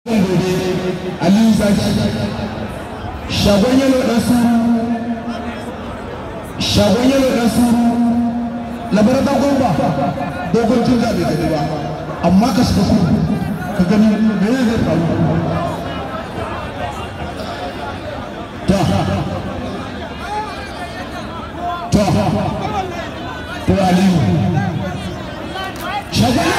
gobe aliyu zaki shagon yalo ɗan suru shagon yalo ɗan suru labarar dogon ba dogon tun zaɓe gani ba amma ka shiga kuma ka gani mene zai faru ta ta to aliyu shagon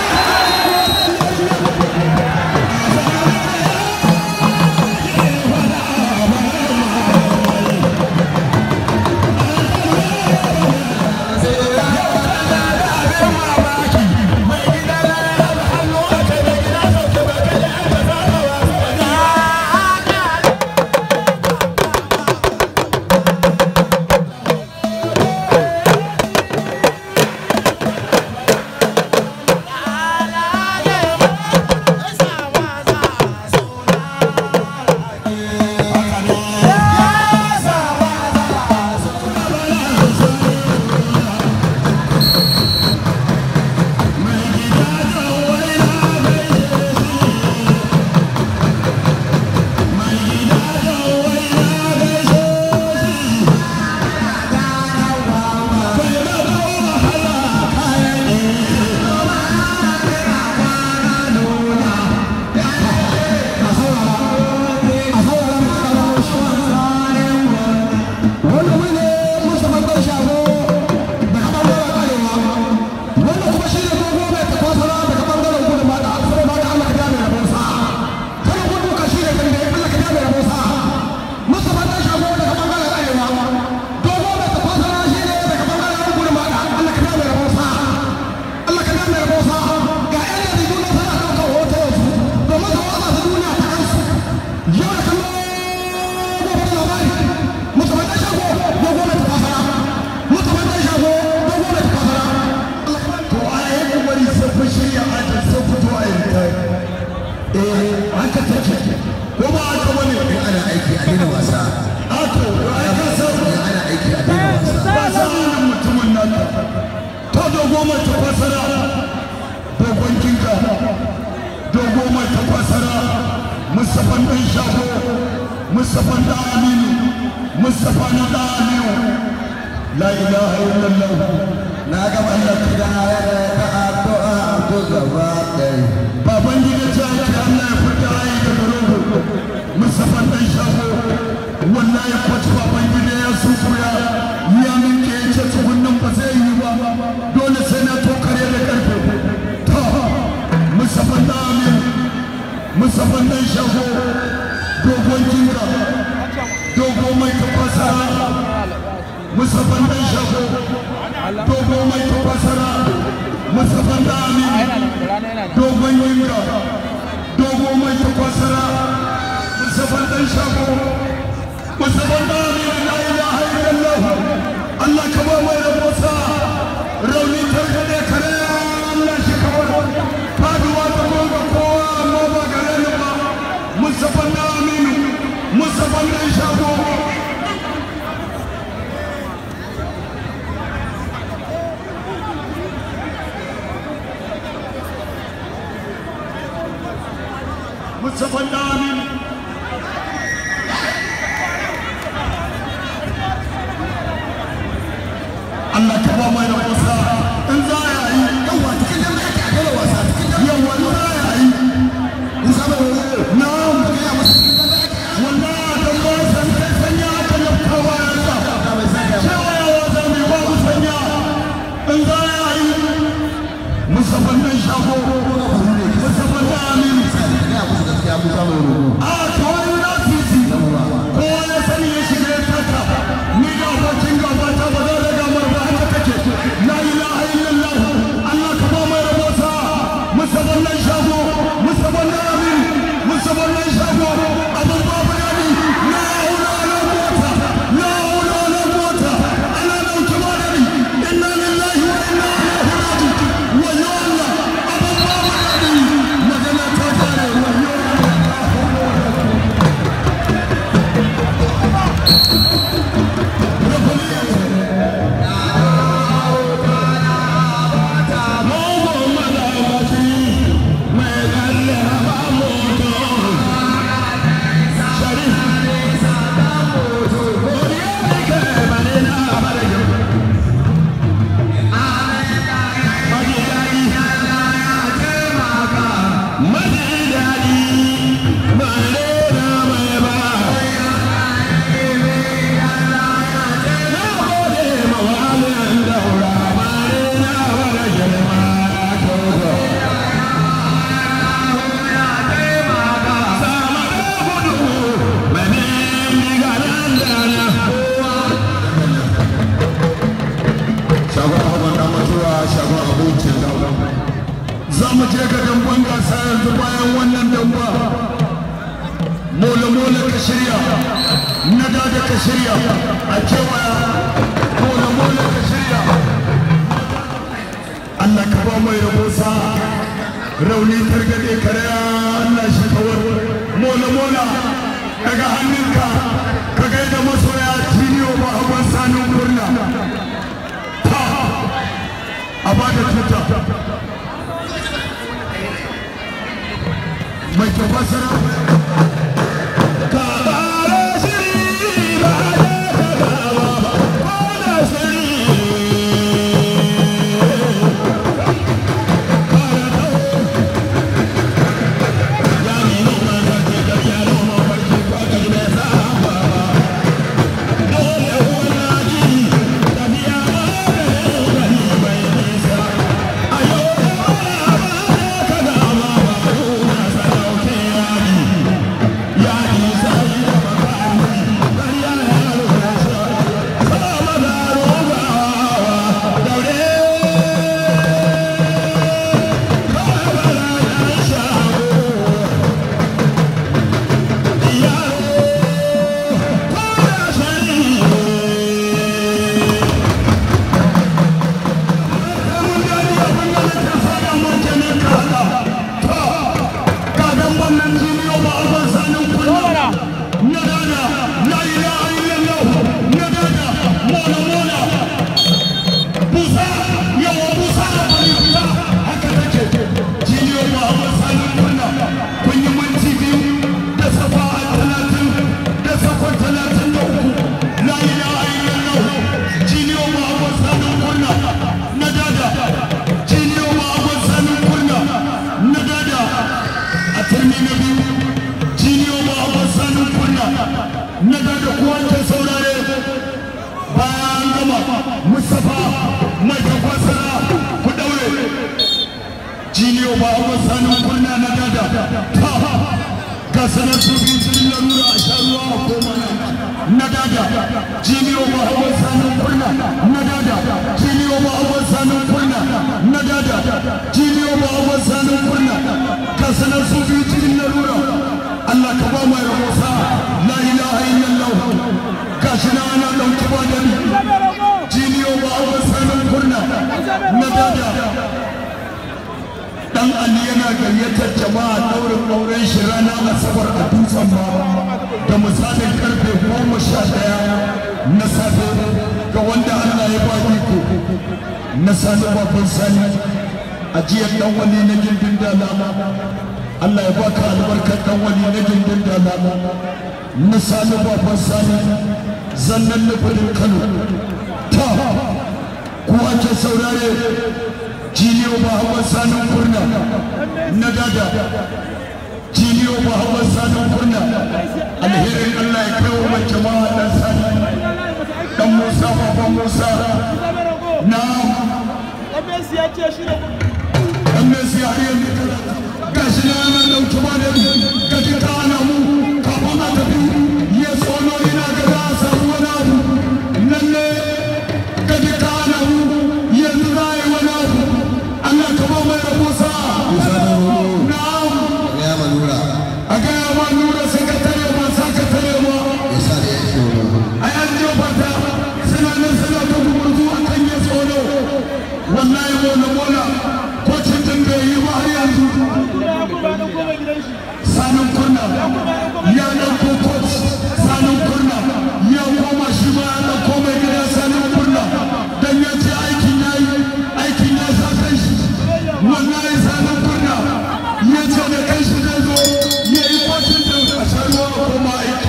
dogo mai tafasara dogon kinka dogo mai tafasara musafan ɗan shago musafan da aminu musafa na da aminu la ilaha illallah na ga wannan kidaya ta addu'a to gaba ɗaya baban gida ta ake Allah ya fita ayi daga rogo musafan ɗan shago wallahi kwaci baban gida ya sukuya ya minke ya ce tsugunnan ba zai yi ba dole sai na tokare da karfe ta musafan da amin musafan ɗan shago dogon kinga dogo mai tafasara musafan ɗan shago dogo mai tafasara musafan da amin dogon yinka dogo mai tafasara musafan ɗan shago musafan da amin la ilaha illallah Allah ka ba mai rabosa rauni targaɗe kare Allah shi kawai faduwa ta gonga kowa amma ba gare ni ba musafan da aminu musafan ɗan shago Mustafa Amin Allah ka ba mai wasa in za a yi yawa cikin jama'a ake a dole wasa cikin yawa in za a yi musa ba wani na'am ya masa cikin jama'a ake wallahi dan ba san kai sanya aka lafta bayansa a mai sanya ba cewa yawa za mu yi babu sanya in za a yi Mustafa dan shago Mustafa Amin ya musu gaskiya musa ba wani a kawai na titi ko ya sani ya shiga ya taka ni da abokin gaba ta ba za da gamar ba haka take la ilaha illallah da ka shirya a kewaya mola mola ka shirya Allah ka ba mai rabo sa rauni targade karaya Allah shi kawar mola mola daga hannunka ka gaida masoya tiniyo ba hawan sanin kurna ta a ba da tuta mai tafasara ka ƙara shiri ba da ka gaba ba ko da shiri jiniyo ba a sanin kurna na dada ta ga sanar su biyu cikin larura a sha ruwa a koma na dada jiniyo ba a sanin kurna na dada jiniyo ba a sanin kurna na dada jiniyo ba a sanin kurna ga sanar su biyu cikin larura Allah ka ba mai rahosa la ilaha illallah gashi na ana ɗauki ba da ni jiniyo ba a sanin kurna na dada dan Ali yana gayyatar jama'a daurin auren shi ranar Asabar a dutsen ba da misalin karfe goma sha ɗaya na safe ga wanda Allah ya ba iko na sani babban sani a jiyar dan wani na gindin dalama Allah ya baka albarkar dan wani na gindin dalama na sani babban sani zannan nufin Kano ta kuwa ke saurare jiniyo ba hawan sanin kurna na dada jiniyo ba hawan sanin kurna alherin Allah ya kai wa mai jama'a dan sani dan Musa baban Musa na dan Messi ya har yanzu gashi na yana dauki ba da gaji ta ana mu kafin a tafi ya tsono ina ga za a samu wani abu lalle gaji ta ana mu yanzu za a yi wani abu Allah ka ba mai rabo sa. Na'am. Ya manura. A gaya ma nura sakatare ma sakatare ma. Ya sa da ya ce A yan jefa ta suna nan suna ta gumurzu a kan ya tsoro. Wallahi mola mola ko cikin bai yi ba har yanzu. Sanin kurna ya ɗauko coach sanin kurna ya koma shi ma ya ɗauko mai gida sanin kurna dan ya ce aikin ya yi aikin ya sa kai shi. wallahi sanin kurna ya ce da kai shi zai zo ya yi kwacin da a sharuwa a koma aiki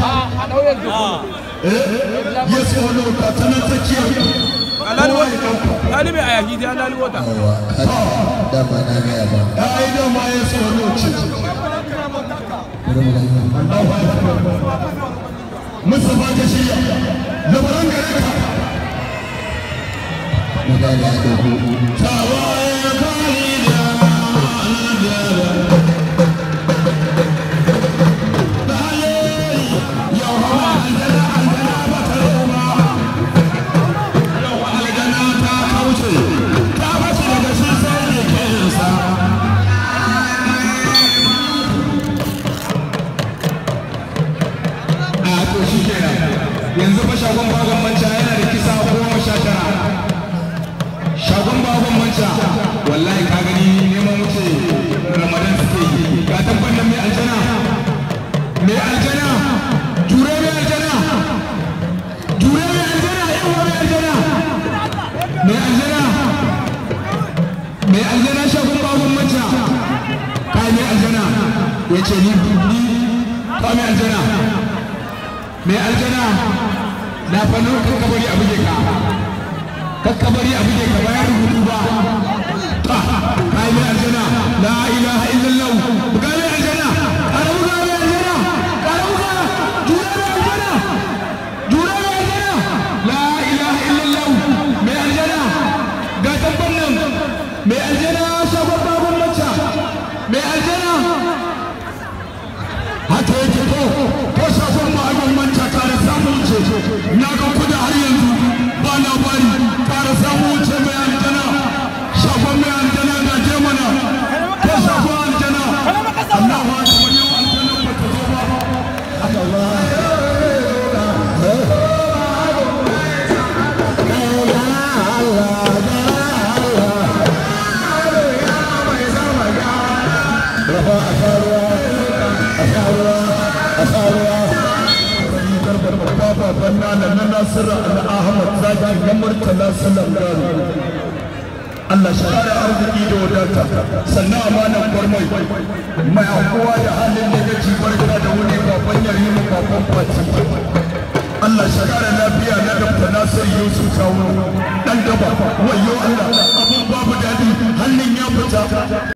ya tsoro ka ta na tsakiyar kowa ya ɗauka Ɗalibi a yaki ta ɗalibi wata. yawa. Dama na gaya ba. ya yi dama ya tsoro ce Bari mu gani. Mustapha ta shirya labaran gare ka Na gane ya ɗauko. tawaye kali da yau hawa aljana aljana ba ta roma yau aljana ta kauce ta bace daga shi sai ne kensa a to shi kenan shagon bagon manta yana da kisa goma sha tara shagon bagon manta wallahi ka gani neman wuce ramadan suke yi ga tabbatar mai aljana mai aljana jure mai aljana jure mai aljana yawa mai aljana mai aljana mai aljana shagon bagon manta kai mai aljana ya ce ni ni ka mai aljana mai aljana na fannin kakkabari a buge ka kakkabari a buge ka bayan rubutu ba ka yi mai aljana la ilaha illallah buga mai aljana ƙara buga mai aljana ƙara buga jura mai aljana jura mai aljana la ilaha illallah mai aljana ga tabban nan mai aljana shagon babban macca mai aljana haka yake ko ko shafin ma'aikon manta kare samun wuce na ga kuda har yanzu ba labari kare samun wuce mai aljana shafin mai aljana na je mana ko shafin aljana Allah ba ta wani aljana ba ta zo ba haka ba baban nana na Nasiru na Ahmad Zaki na Murtala Salam Garo. Allah shi kare arziki da wadata sannan amanan gwarmai mai anguwa da halin da gaji barka da wuni baban yari mu baban fati Allah shi kare lafiya na Dr. Nasir Yusuf Kawo dan gaba wayo Allah abun babu dadi hannun ya fita